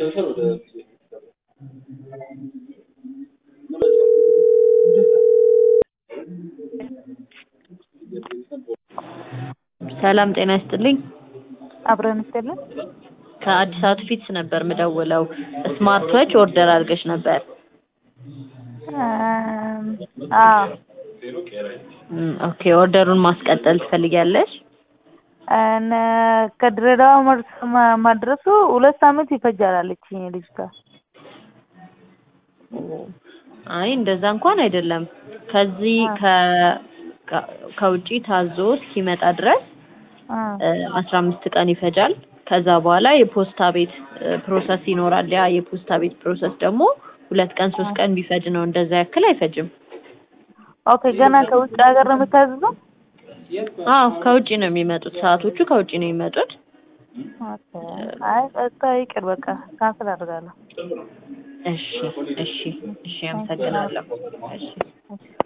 ሰላም ጤና ይስጥልኝ። አብረን ይስጥልን። ከአዲስ አበባ ፊትስ ነበር ምደውለው። ስማርት ዎች ኦርደር አድርገሽ ነበር። እም፣ አዎ እም፣ ኦኬ ኦርደሩን ማስቀጠል ትፈልጊያለሽ? እነ ከድሬዳዋ መድረስ መድረሱ ሁለት ሳምንት ይፈጃል አለችኝ ልጅቷ። አይ እንደዛ እንኳን አይደለም። ከዚህ ከ ከ- ከውጪ ታዞ እስኪመጣ ድረስ እ አስራ አምስት ቀን ይፈጃል። ከዛ በኋላ የፖስታ ቤት እ፣ ፕሮሰስ ይኖራል። ያ የፖስታ ቤት ፕሮሰስ ደግሞ ሁለት ቀን ሶስት ቀን ቢፈጅ ነው። እንደዛ ያክል አይፈጅም። ኦኬ ገና ከውጭ ሀገር ነው የምታዝዘው? አዎ ከውጪ ነው የሚመጡት። ሰዓቶቹ ከውጪ ነው የሚመጡት። ኦኬ አይ በቃ ይቅር በቃ ካንስል አደርጋለሁ። እሺ እሺ እሺ፣ አመሰግናለሁ። እሺ እሺ